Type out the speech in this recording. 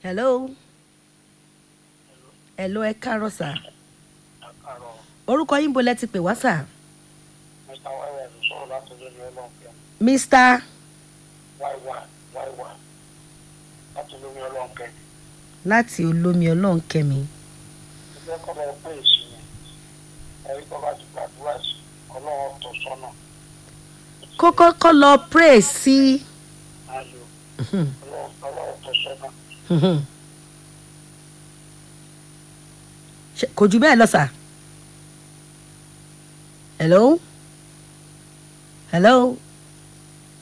hello hello ẹ káàárọ̀ sà àkàrọ̀ orúkọ yín bo lẹ ti pè wá sà mr wáyà ló sọ̀rọ̀ láti lórí ọlọ́ọ̀kẹ́ mr wáyà wáyà láti lórí ọlọ́ọ̀kẹ́ láti olómi ọlọ́run kẹ́mi ẹgbẹ́ kọ́lọ́ pé èsì yẹn ẹ̀rí kọ́ bá ti gbàdúrà sí ọlọ́wọ́ tó sọ́nà kókó kọ́ lọ pray sí ayò ọlọ́wọ́ tó sọ́nà Ṣé- kò jù bẹ́ẹ̀ lọ sà hello hello